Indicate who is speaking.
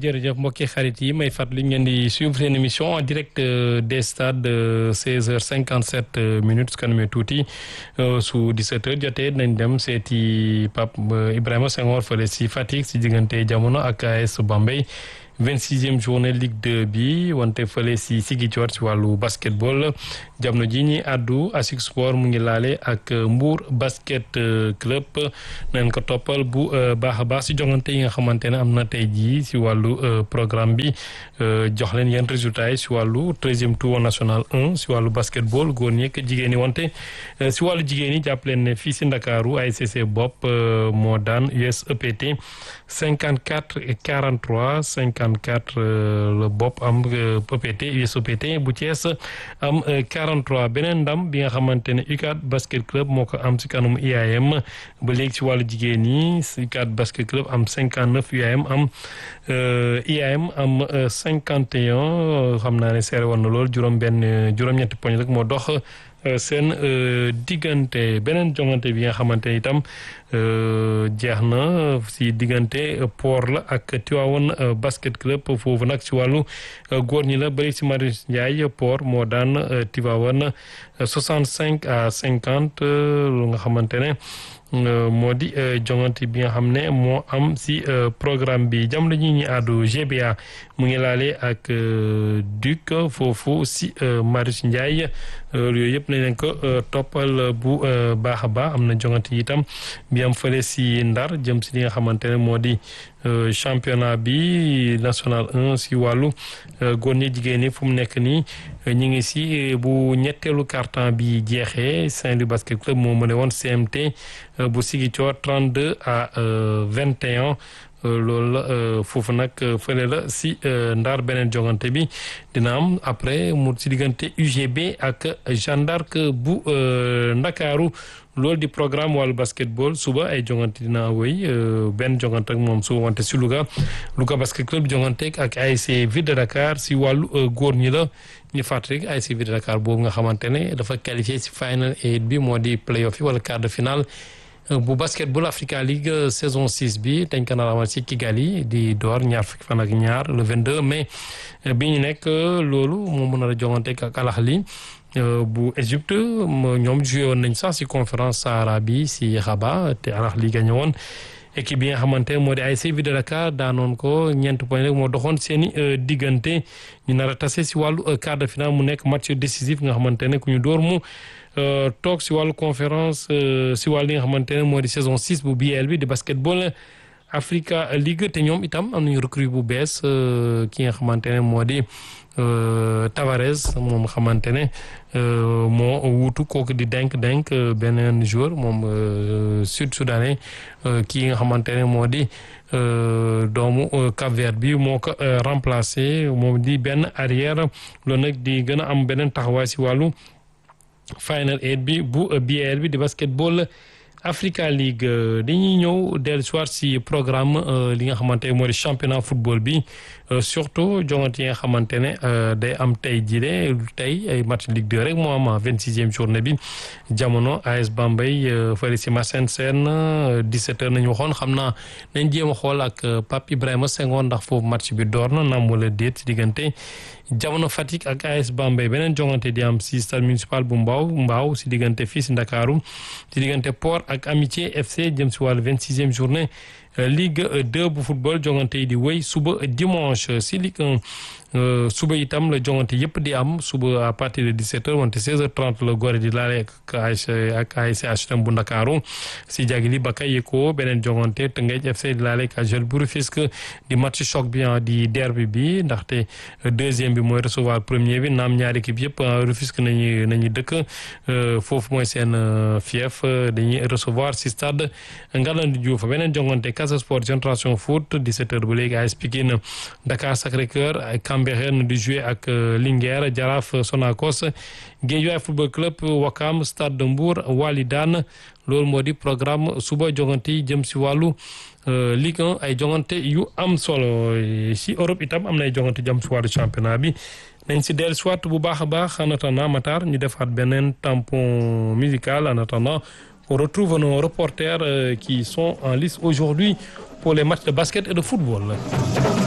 Speaker 1: jërëjëf mbokki xarit yi may fàttali ngeen di suivre seen émission en direct des stades 16h57 minutes su kanamee tuuti su 17h jotee nañ dem seeti Pape Ibrahima Senghor fële si Fatick si diggante jamono ak AS Bambey. 26e journée Ligue 2 bi wante fële si Ziguinchor ci wàllu basketball jamono ji ñi àddu ASIC Sport mu ngi laale ak Mbour basket club nañ ko toppal bu baax a baax si jongante yi nga xamante ne am na tey jii si wàllu programme bi jox leen yenn résultats yi si wàllu treizième tour national 1 si wàllu basketball góor ñi ak jigéen ñi wante si wàllu jigéen ñi jàpp leen ne fii si Ndakaaru ASC bopp moo daan US EPT 54 et 43 54 le bopp am PPT USOPT bu Thiès am 43 beneen ndam bi nga xamante ne UCAD basket club moo ko am si kanam IAM ba léegi si wàllu jigéen ñi UCAD basket club am 59 UAM am IAM am 51 xam naa ne seere woon na lool juróom-benn juróom-ñetti poñ rek moo dox. seen diggante beneen jongante bi nga xamante ni itam jeex na si diggante port la ak Tivaouane basket club foofu nag si wàllu góor ñi la bëri si Marius Ndiaye port moo daan Tivaouane 65 à 50 lu nga xamante ne moo di jongante bi nga xam ne moo am si programme bi jamono ji ñi àddu GBA mu ngi laale ak Duc foofu si Marius Ndiaye yooyu yëpp nañ leen ko toppal bu baax a baax am na jongante yi itam bi am fële si Ndar jëm si li nga xamante ne moo di championnat bi national 1 si wàllu góor ñi jigéen ñi fu mu nekk nii ñu ngi si bu ñetteelu carton bi jeexee Saint-Louis basket club moo mëne woon CMT bu Ziguinchor 32 à 21 loolu la foofu nag fële la si Ndar beneen jongante bi dina am après mu si diggante UGB ak Jeanne d'Arc bu Ndakaaru loolu di programme wàllu basketball suba ay jongante dina wéy benn jongante ak moom suba wante si Louga Louga basket club jongante ak ASC Ville de Dakar si wàllu góor ñi la ñu fàttali rek ASC Ville de Dakar boobu nga xamante ne dafa qualifié si final eight bi moo di playoff yi wala quart de finale bu basketball Africa League saison 6 bi dañ ko nar a amal ci Kigali di door ñaar fukki fan ak ñaar le 22 mai bi ñu nekk loolu moo mën a jongante ak Al Ahly bu Égypte ñoom joué woon nañ sax si conférence Sahara bi si Rabat te Al Ahly gagné woon équipe bi nga xamante ne moo di ASC Ville de Dakar daanoon ko ñeent point rek moo doxoon seen i diggante ñu nar a tase si wàllu quart de finale mu nekk match décisif nga xamante ne ku ñu door mu toog si wàllu conférence si wàllu li nga xamante ne moo di saison 6 bu BL bi di basketball Africa League te ñoom itam am nañu recrue bu bees ki nga xamante ne moo di Tavares moom xamante ne moo wuutu kooku di denk denk beneen joueur moom sud soudanais kii nga xamante ne moo di doomu Cap-Vert bi moo ko remplacé moom di benn arrière loolu nag di gën a am beneen taxawaay si wàllu final eight bi bu BL bi di basketball Africa League dañuy ñëw dellu soir si programme li nga xamante ne moo di championnat football bi surtout jongante yi nga xamante ne day am tey jile tey ay match Ligue 2 rek moo am vingt sixième journée bi jamono AS Bambey fële si Massène Sène 17 heures nañu waxoon xam naa nañ jéem a xool ak Pape Ibrahima Senghor ndax foofu match bi door na naam wala déet si diggante jamono Fatick ak AS Bambey beneen jongante di am si stade municipal bu Mbaaw Mbaaw si diggante fii si Ndakaaru si diggante Port ak Amitié FC jëm si wàllu vingt sixième journée Ligue 2 bu football jongante yi di wéy suba dimanche si Ligue 1 suba itam la jongante yëpp di am suba à partir de 17h wante 16h30 la Gorée di laale ak ASC ak ASC HLM bu Ndakaaru si Jagili Bakayoko beneen jongante Tëngéej FC di laale ak AJEL bu Rufisque di match choc bi di derby bi ndaxte deuxième bi mooy recevoir premier bi naam ñaari équipe yëpp Rufisque nañu nañu dëkk foofu mooy seen fief dañuy recevoir si stade Ngalandou Diouf beneen jongante Casa Sport Génération Foot 17h ba léegi AS Pikine Dakar Sacré-Cœur Cambérène di jouer ak Linguère Jaraaf Sonacos Guédiawaye Football Club Wakam Stade de Mbour Walidane loolu moo di programme suba jongante yi jëm si wàllu Ligue 1 ay jongante yu am solo si Europe itam am na ay jongante jëm si wàllu championnat bi nañ si dellu soit bu baax a baax en attendant Matar ñu defaat beneen tampon musical en attendant on retrouve nos reporters qui sont en lice aujourd'hui pour les matchs de basket et de football